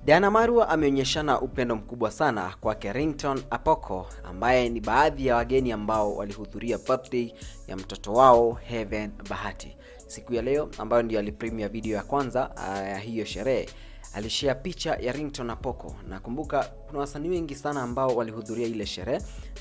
Diana Marua ameonyeshana upendo mkubwa sana kwake Ringtone Apoko ambaye ni baadhi ya wageni ambao walihudhuria birthday ya mtoto wao Heaven Bahati. Siku ya leo ambayo ndio alipremia video ya kwanza uh, ya hiyo sherehe alishare picha ya Ringtone Apoko. Nakumbuka kuna wasanii wengi sana ambao walihudhuria ile sherehe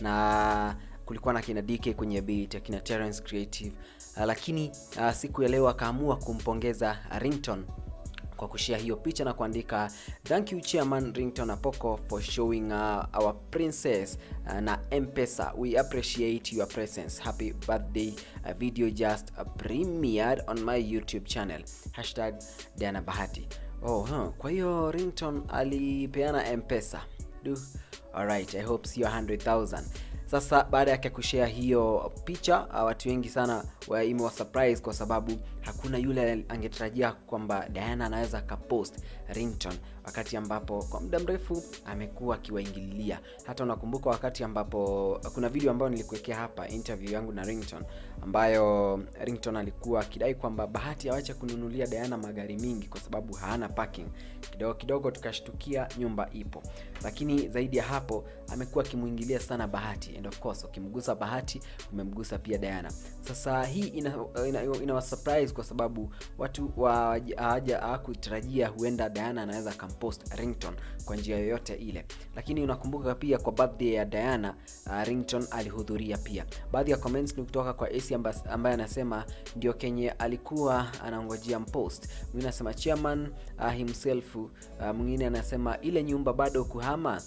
na kulikuwa na kina DK kwenye beat, akina Terence Creative uh, lakini uh, siku ya leo akaamua kumpongeza Ringtone kwa kushare hiyo picha na kuandika thank you chairman Ringtone Apoko for showing uh, our princess uh, na M-Pesa we appreciate your presence happy birthday a video just uh, premiered on my YouTube channel hashtag Diana Bahati oh huh. kwa hiyo Ringtone alipeana M-Pesa du alright I hope sio 100,000 sasa baada yake kushare hiyo picha uh, watu wengi sana wa- imewa surprise kwa sababu hakuna yule angetarajia kwamba Diana anaweza akapost Ringtone wakati ambapo kwa muda mrefu amekuwa akiwaingililia. Hata unakumbuka wakati ambapo kuna video ambayo nilikuwekea hapa interview yangu na Ringtone ambayo Ringtone alikuwa akidai kwamba Bahati awache kununulia Diana magari mingi kwa sababu haana parking. Kidogo kidogo tukashtukia nyumba ipo, lakini zaidi ya hapo amekuwa akimwingilia sana Bahati and of course ukimgusa Bahati umemgusa pia Diana. Sasa hii ina, ina, ina, ina surprise kwa sababu watu wa- hawaja hawakutarajia huenda Diana anaweza akampost Ringtone kwa njia yoyote ile, lakini unakumbuka pia kwa birthday ya Diana uh, Ringtone alihudhuria pia. Baadhi ya comments ni kutoka kwa AC amba- ambaye anasema ndio kenye alikuwa anangojea mpost. Mwingine anasema chairman uh, himself uh, mwingine anasema ile nyumba bado kuhama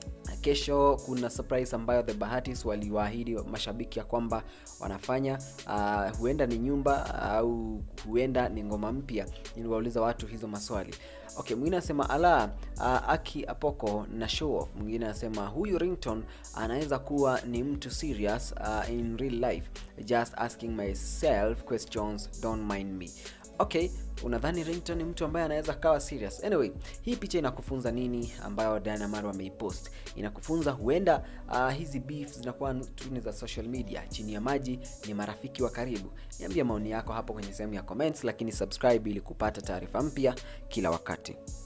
kesho kuna surprise ambayo the Bahatis waliwaahidi mashabiki ya kwamba wanafanya uh, huenda ni nyumba au huenda ni ngoma mpya niliwauliza watu hizo maswali okay mwingine anasema ala uh, aki apoko na show off mwingine anasema huyu ringtone anaweza kuwa ni mtu serious uh, in real life just asking myself questions don't mind me okay unadhani Ringtone ni mtu ambaye anaweza kawa serious anyway hii picha inakufunza nini ambayo Diana Maro ameipost inakufunza huenda uh, hizi beef zinakuwa tu ni za social media chini ya maji ni marafiki wa karibu niambia maoni yako hapo kwenye sehemu ya comments lakini subscribe ili kupata taarifa mpya kila wakati